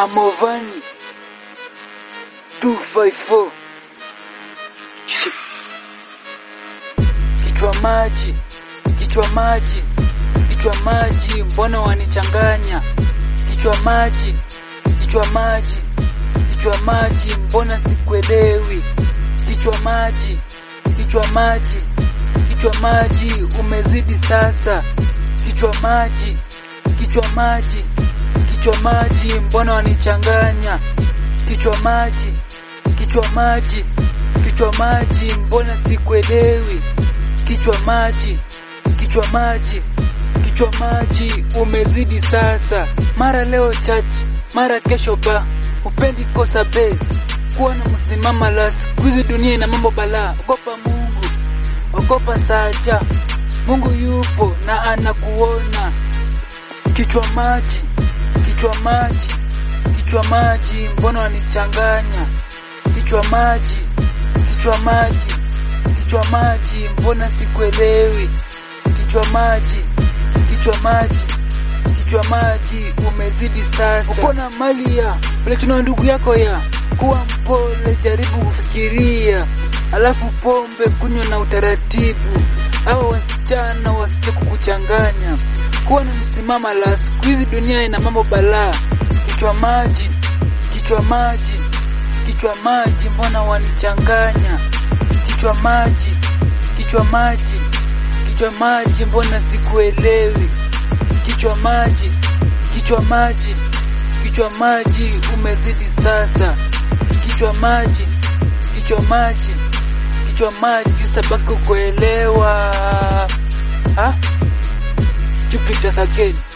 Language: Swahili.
Amovani 254 Shit. Kichwa maji, kichwa maji, kichwa maji, mbona wanichanganya? Kichwa maji, kichwa maji, kichwa maji, mbona sikuelewi? Kichwa maji, kichwa maji, kichwa maji, umezidi sasa. Kichwa maji, kichwa maji, kichwa maji, mbona wanichanganya? Kichwa maji, kichwa maji, kichwa maji, mbona sikuelewi? Kichwa maji, kichwa maji, kichwa maji, umezidi sasa. Mara leo church, mara kesho ba, upendi kosa base, kuwa na msimama la siku hizi, dunia ina mambo balaa. Ogopa Mungu, ogopa saja, Mungu yupo na anakuona. Kichwa maji, kichwa maji, kichwa maji, mbona wanichanganya? Kichwa maji, kichwa maji, kichwa maji, mbona sikuelewi? Kichwa maji, kichwa maji, kichwa maji, umezidi sasa. Uko na mali ya vile tuna ndugu yako ya kuwa mpole, jaribu kufikiria, alafu pombe kunywa na utaratibu. Hawa wasichana wasije kukuchanganya, kuwa na msimama la siku hizi, dunia ina mambo balaa. Kichwa maji, kichwa maji, kichwa maji, mbona wanichanganya? Kichwa maji, kichwa maji, kichwa maji, mbona sikuelewi? Kichwa maji, kichwa maji, kichwa maji, umezidi sasa. Kichwa maji, kichwa maji, kichwa maji, sitabaki kuelewa. Ah, Jupiter again.